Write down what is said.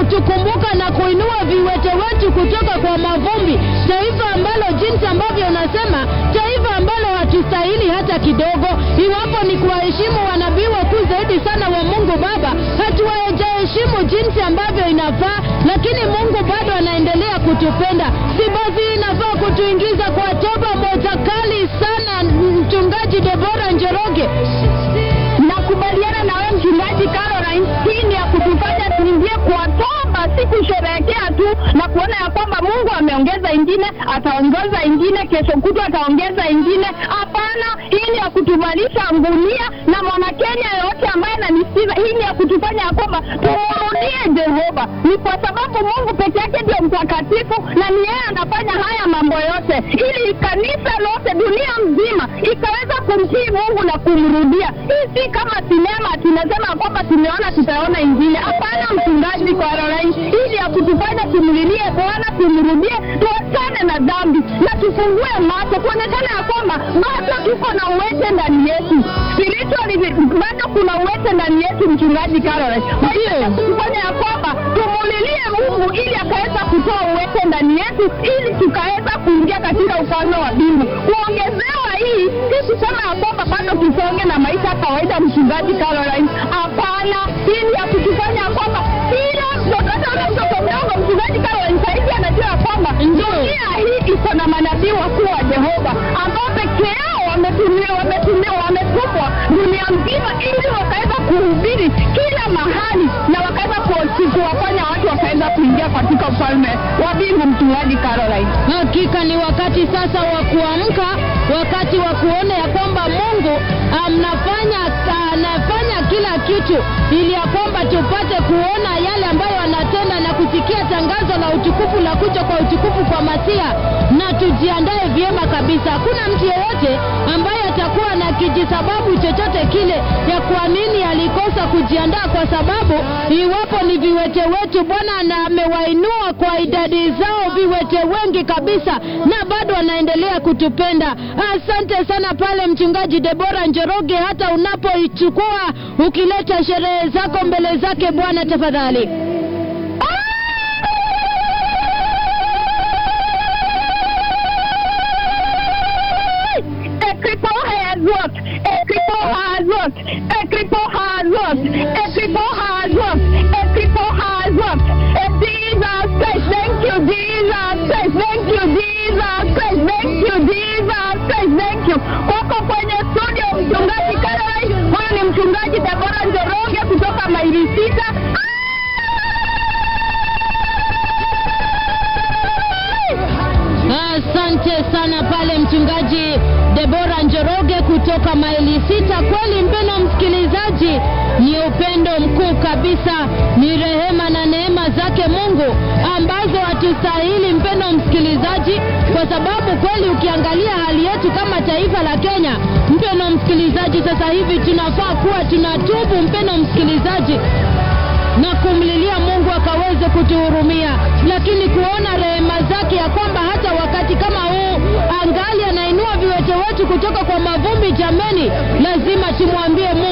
kutukumbuka na kuinua viwete wetu kutoka kwa mavumbi, taifa ambalo jinsi ambavyo unasema, taifa ambalo hatustahili hata kidogo, iwapo ni kuwaheshimu wanabii wakuu zaidi sana wa Mungu Baba, hatuwajaheshimu jinsi ambavyo inafaa, lakini Mungu bado anaendelea kutupenda. Si basi inafaa kutuingiza kwa toba moja kali sana, mchungaji Debora Njoroge? Nakubaliana na wewe mchungaji Caroline, hii ni ya kutufanya tuingie kwa toba, si kusherehekea tu na kuona ya kwamba Mungu ameongeza ingine, ataongeza ingine, kesho kutwa ataongeza ingine. Hapana, hii ni ya kutuvalisha ngunia, na mwanakenya yoyote ambaye ananisikiza, hii ni ya kutufanya ya kwamba tumrudie Jehova. Ni kwa sababu Mungu peke yake ndio mtakatifu, na ni yeye anafanya haya mambo yote, ili kanisa lote dunia mzima ikaweza kumtii Mungu na kumrudia. Hii si kama sinema tunasema kwamba tumeona tutaona ingine. Hapana, mchungaji Caroline, hii ni ya kutufanya tumlilie Bwana, tumrudie, tuachane na dhambi na tufungue macho, kuonekana ya kwamba bado tuko na uwete ndani yetu spiritually, bado kuna uwete ndani yetu, mchungaji Caroline. Kwa hiyo ya kutufanya ya kwamba tumulilie Mungu ili akaweza kutoa uwete ndani yetu, ili tukaweza kuingia katika ufalme wa mbingu. Kuongezewa hii si kusema ya kwamba bado tusonge na maisha ya kawaida, mchungaji Caroline. Hapana, hii ni ya kutufanya ya kwamba kila mtoto hata ule mtoto mdogo, mchungaji Caroline, sahizi anajua ya kwamba dunia hii iko na manabii wakuu wa Jehova ambao peke yao wametumiwa wametumiwa wametumwa dunia mzima ili wakaweza kuhubiri kila mahali na wakaweza ku- kuwafanya watu wakaweza kuingia katika ufalme wa mbingu, mchungaji Caroline. Hakika ni wakati sasa wa kuamka, wakati wa kuona ya kwamba Mungu anafanya anafanya kila kitu ili ya kwamba tupate kuona yale ambayo anatenda na kusikia tangazo la utukufu la kuja kwa utukufu kwa Masia, na tujiandae vyema kabisa. Hakuna mtu yeyote ambaye atakuwa na kijisababu chochote kile ya kwa nini alikosa kujiandaa, kwa sababu iwapo ni viwete wetu, Bwana na amewainua kwa idadi zao viwete wengi kabisa, na bado anaendelea kutupenda. Asante sana pale mchungaji Debora Njoroge, hata unapoichukua ukileta sherehe zako mbele zake Bwana, tafadhali. A cripple has what? A cripple has what? A cripple has what? A cripple has what? A cripple has what? A Jesus Christ, thank you, Jesus Christ, thank you, Jesus Christ, thank you, Jesus Christ, thank you. Wako kwenye studio mchungaji Caroline, huyu ni mchungaji Debora Njoroge kutoka maili sita. Asante sana pale mchungaji Debora Njoroge kutoka maili sita. Kweli mpendo msikilizaji, ni upendo mkuu kabisa, ni rehema na neema zake Mungu ambazo hatustahili mpendo msikilizaji, kwa sababu kweli ukiangalia hali yetu kama taifa la Kenya, mpendo msikilizaji, sasa hivi tunafaa kuwa tunatubu mpendo msikilizaji na kumlilia Mungu akaweze kutuhurumia, lakini kuona rehema zake ya kwamba hata wakati kama huu angali anainua viwete wetu kutoka kwa mavumbi. Jameni, lazima tumwambie Mungu